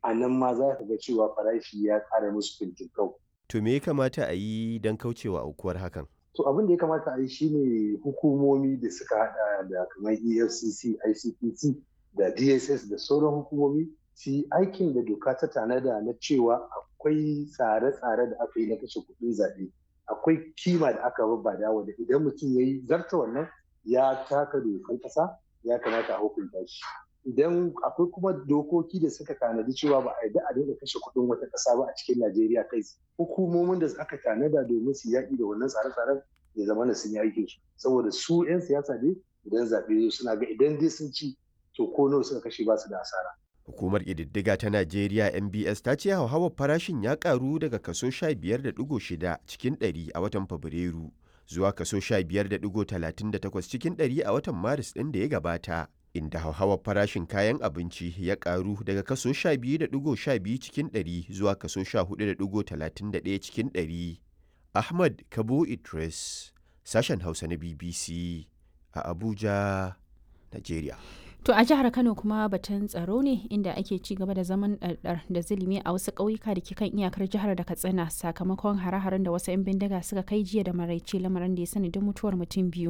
a nan ma za ka ga cewa farashi ya ƙara musu fintinkau. To me ya kamata a yi don kaucewa aukuwar hakan? To abin da ya kamata a yi shine hukumomi da suka hada da kamar EFCC, ICPC da DSS da sauran hukumomi su yi aikin da doka ta tanada na cewa akwai tsare-tsare da aka yi na kashe kuɗin zaɓe. Akwai kima da aka babbada wanda idan mutum ya yi zarta wannan ya taka dokan ƙasa ya kamata a hukunta shi. Idan akwai kuma dokoki da suka tanadi cewa ba a yarda a daina kashe kuɗin wata ƙasa ba a cikin Najeriya kai hukumomin da aka tanada domin su yaƙi da wannan tsare-tsaren ya zama na sun yi aikin su saboda su 'yan siyasa ne idan zaɓe suna ga idan dai sun ci to ko nawa suka kashe ba su da asara. Hukumar ƙididdiga ta Najeriya NBS ta ce hauhawar farashin ya ƙaru daga kaso 15.6 cikin 100 a watan Fabrairu zuwa kaso 15.38 cikin 100 a watan Maris ɗin da ya gabata. Inda hauhawar farashin kayan abinci ya ƙaru daga kaso 12.12 cikin 100 zuwa kaso 14.31 cikin 100. Ahmad Kabo Idris, sashen Hausa na BBC a Abuja, Najeriya. To a jihar Kano kuma batun tsaro ne inda ake ci gaba da zaman ɗarɗar da zulumi a wasu ƙauyuka da ke kan iyakar jihar da Katsina sakamakon hare-haren da wasu 'yan bindiga suka kai jiya da maraice lamarin da ya sanadin mutuwar mutum biyu.